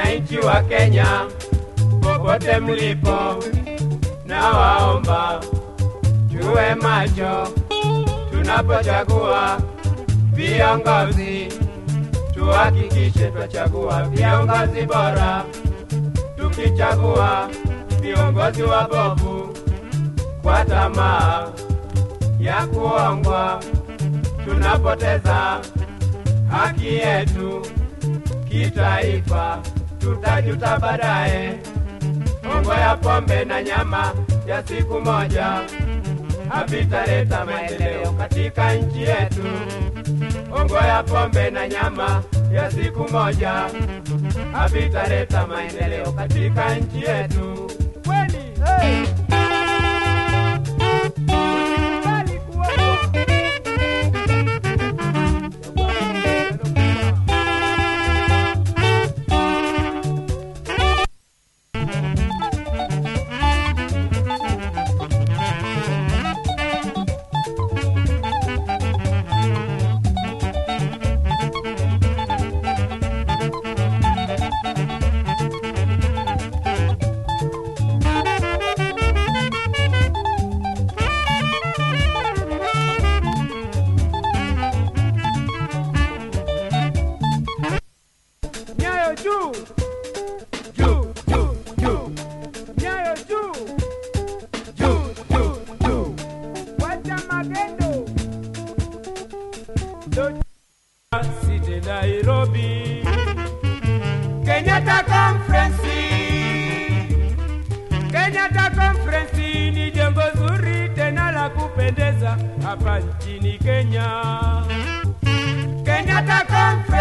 Wananchi wa Kenya popote mlipo, na waomba tuwe macho tunapochagua viongozi, tuhakikishe twachagua viongozi bora. Tukichagua viongozi wabovu kwa tamaa ya kuongwa, tunapoteza haki yetu kitaifa, tutajuta baadaye. Hongo ya pombe na nyama ya siku moja havitaleta maendeleo katika nchi yetu. Hongo ya pombe na nyama ya siku moja havitaleta maendeleo katika nchi yetu. Kweli. Hey. Usikubali kuogopa. Nyayo juu. Juu, juu, juu, Nyayo juu. juu, juu, juu. Wacha magendo. City Nairobi, Kenyatta Conference. Kenyatta Conference ni jengo zuri tena la kupendeza hapa nchini Kenya. Kenyatta Conference.